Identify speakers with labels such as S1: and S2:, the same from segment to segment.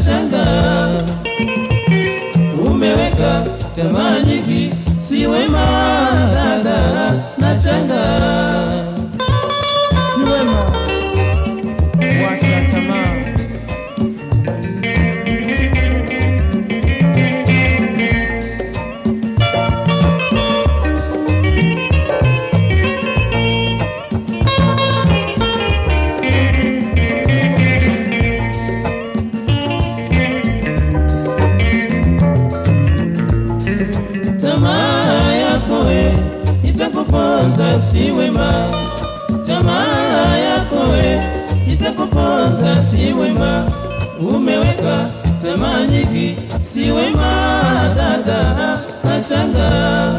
S1: shanga umeweka tamaa nyingi, si wema dada, na shanga
S2: si wema, wacha tamaa.
S1: tamaa yako we itakuponza, si wema. Tamaa yako we itakuponza, si wema. Umeweka tamaa nyingi, si wema dada, ashanga.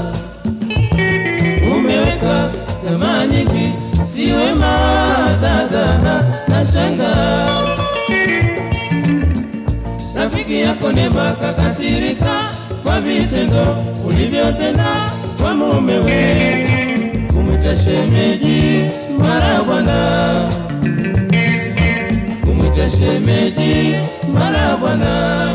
S1: Umeweka tamaa nyingi, si wema dada, ashanga rafiki yako Neema kakasirika kwa vitendo ulivyotenda kwa mumewe, kumwita shemeji mara bwana, kumwita shemeji mara bwana.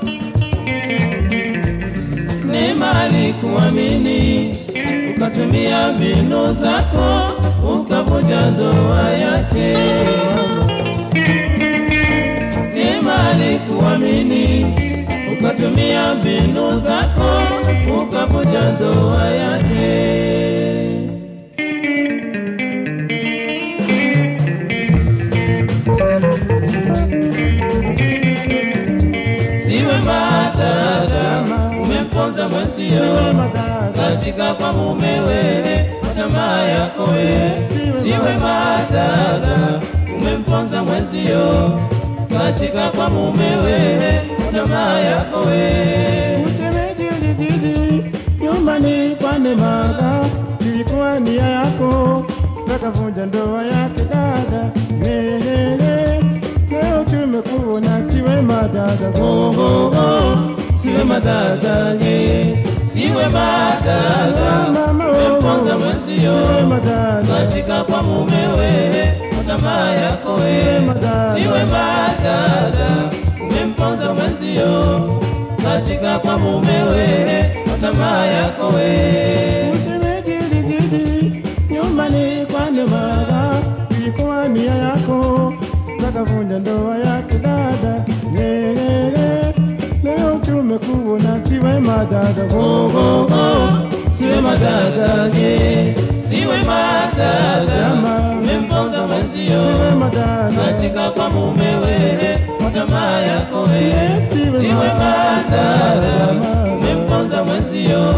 S1: Neema alikuamini ukatumia mbinu zako ukavunja ndoa yake. Neema alikuamini ukatumia mbinu zako ukavunja ndoa yake. Siwe madada, umemponza mwenzio
S2: Wema dada,
S1: katika kwa mumewe tamaa yako we. Siwe madada, umemponza mwenzio katika kwa mumewe tamaa yako we.
S2: Uchemeji ulizidi nyumbani kwa Neema, ilikuwa nia yako, kakavunja ndoa yake dada. Hehehe, leo tumekuona, si wema dada.
S1: Oh, oh, oh, siwe madada ye, siwe madada, umemponza mwenzio
S2: Wema dada,
S1: katika kwa mumewe tamaa yako we. Siwe madada, umemponza mwenzio katika kwa mumewe tamaa yako we.
S2: uchemeji ulizidi nyumbani kwa Neema, ilikuwa nia yako, kakavunja ndoa yake dada. Hehehe, leo tumekuona, si wema dada.
S1: Oh, oh, oh, siwe madada ye, siwe madada, umemponza mwenzio
S2: Wema dada.
S1: katika kwa mumewe tamaa yako we. Siwe madada, umemponza mwenzio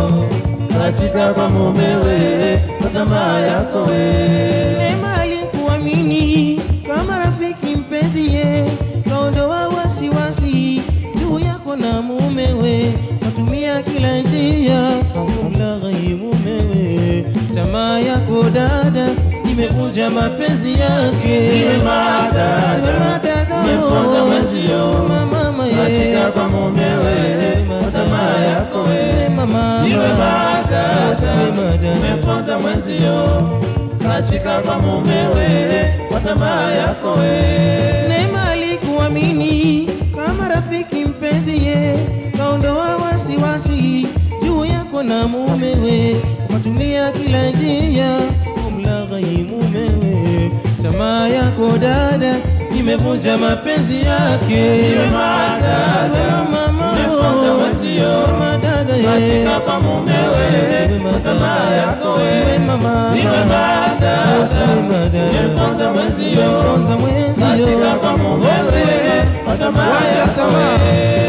S1: katika kwa mumewe tamaa yako we.
S3: Neema alikuamini kama rafiki mpenziye, kaondoa wasiwasi juu yako na mumewe, watumia kila njia kumlaghai mumewe. Tamaa yako dada imevunja mapenzi yake.
S1: Siwe madada,
S3: Sema dada,
S1: umemponza
S3: oh,
S1: mwenzio
S3: sema mama ye.
S1: katika kwa mumewe
S3: Sema
S1: tamaa
S3: dada,
S1: yako we.
S3: sema mama.
S1: Siwe madada,
S3: Sema dada.
S1: umemponza mwenzio katika kwa mumewe kwa tamaa yako we.
S3: Neema alikuamini kama rafiki mpenziye, kaondoa wasiwasi juu yako na mumewe, ukatumia kila njia kumlaghai mumewe. Tamaa yako dada imevunja mapenzi yake.
S1: Siwe madada,
S3: Sema mama,
S1: umemponza mwenzio
S3: sema dada ye.
S1: katika kwa mumewe
S3: Siwe
S1: kwa
S3: madada,
S1: tamaa yako we.
S3: siwe mama,
S1: Siwe madada,
S3: siwe madada.
S1: umemponza mwenzio
S3: Umemponza mwenzio.
S1: katika kwa mumewe
S3: Siwe-
S1: kwa tamaa
S3: Wacha
S1: yako
S3: tamaa.
S1: we.